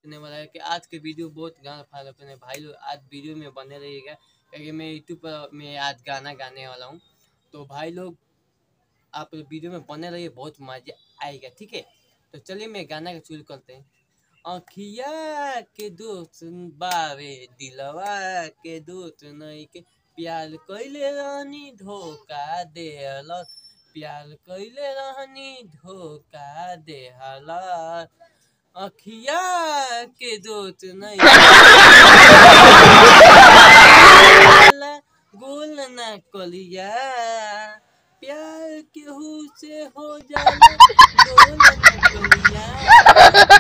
करने वाला है कि आज के वीडियो बहुत गाना फॉलो करने भाई लोग आज वीडियो में बने रहिएगा क्योंकि मैं यूट्यूब पर मैं आज गाना गाने वाला हूँ तो भाई लोग आप वीडियो में बने रहिए बहुत मजा आएगा ठीक है तो चलिए मैं गाना का शुरू करते हैं अखिया के दोस्त बावे दिलवा के दोस्त नहीं के प्यार कैले रहनी धोखा दे प्यार कैले रहनी धोखा दे अखिया के दोस्त नहीं गोल ना कलिया प्यार केहू से हो जाला गोल ना कलिया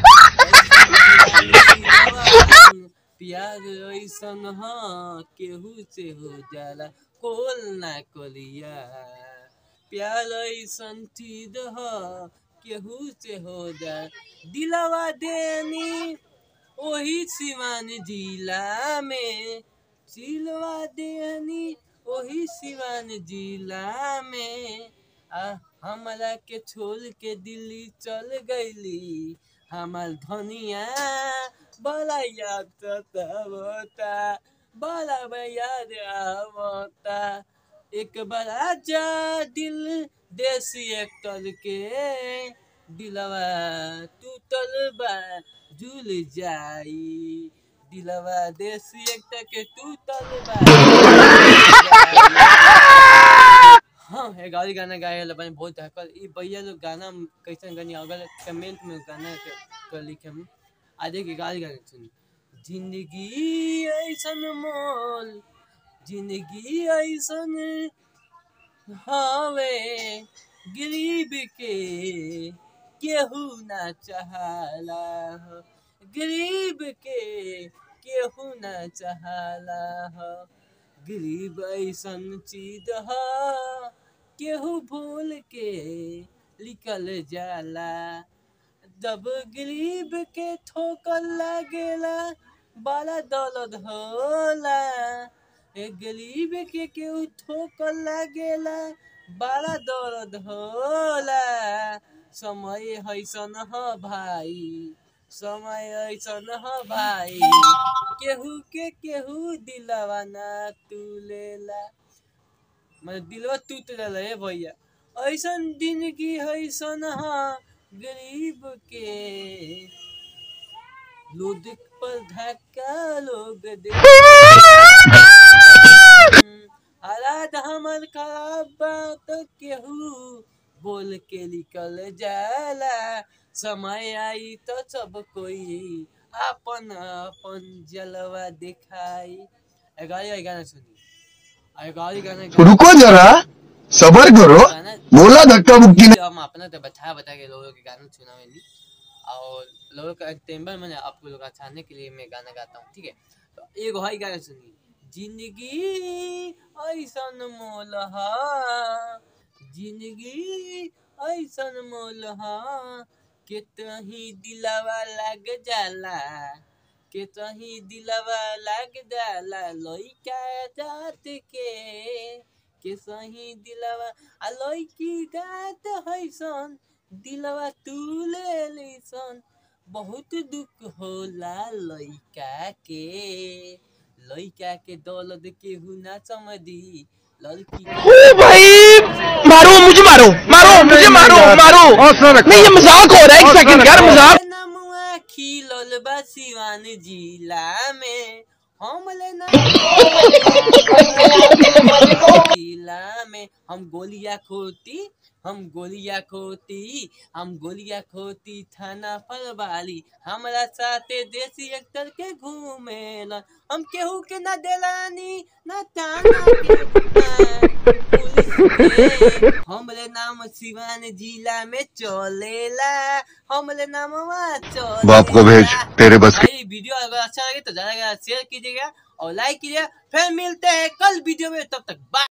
प्यार ऐसन हाँ केहू से हो जाला कोल ना कलिया प्यार ऐसन चीज ह केहू से हो जा दिलवा देनी ओही सिवान जिला में सिलवा देनी ओही सिवान जिला में आ हमरा के छोड़ के दिल्ली चल गईली हमार धनिया बड़ा याद आवता बड़ा याद आवता एक बार आजा दिल देसी एक्टर के दिलवा टूटल बा झूल जाई दिलवा देसी एक्टर के टूटल बा हाँ ये गाली गाना गाए वाला बने बहुत हकल ई भैया लोग गाना कैसन गानी अगर कमेंट में गाना के कर लिखे हम आधे के गाली गाना सुन जिंदगी ऐसन मोल जिंदगी ऐसन हवे गरीब के केहू ना चाहला हो गरीब के केहू ना चाहला हो गरीब ऐसन चीज ह केहू भूल के निकल जाला जब गरीब के ठोकर लागेला बड़ा दर्द होला ए गरीब के केहू ठोकर लागेला बड़ा दर्द होला समय ऐसन ह भाई समय ऐसन ह भाई केहू के केहू दिलवा ना तुलेला मतलब दिलवा टूट जाला है भैया ऐसन जिंदगी ऐसन ह गरीब के लोग पर धक्का लोग दे हालात हमर खराब बात केहू बोल के निकल जाला समय आई तो सब कोई अपन अपन जलवा दिखाई गाड़ी गाना सुनी गाड़ी गाना रुको जरा सबर करो गाना बोला धक्का मुक्की जो हम अपना तो बता बता के लोगों के गाना सुनावे नहीं और लोगों का टेम्बर मैंने आपको लोग छाने के लिए मैं गाना गाता हूँ ठीक है तो एक भाई गाना सुनिए जिंदगी ऐसन मोल हा जिंदगी ऐसन मोल हा कितही दिलवा लग जाला कितही दिलवा लग जाला लइका जात के के सही दिलवा आ लइकी गात हैसन दिलवा तू ले लिसन बहुत दुख होला लइका के लइका के दौलत केहू ना समझी लड़की ओ भाई मारो मुझे मारो मारो मुझे मारो मारो नहीं ये मजाक हो रहा है एक सेकंड यार मजाक नमुआ खिलल बा सिवान जिला में हम ले ना जिला में हम गोलियां खोती हम गोलियां खोती हम गोलियां खोती थाना फलवाली हमरा साथे देसी एक्टर के घूमेलन हम केहू के ना देलानी ना थाना के ना पुलिस के हमरे नाम सिवान जिला में चलेला हमरे नामवा चलेला बाप को भेज तेरे बस के भाई वीडियो अगर अच्छा लगे तो ज्यादा से ज्यादा शेयर कीजिएगा और लाइक कीजिएगा फिर मिलते हैं कल वीडियो में तब तक बाय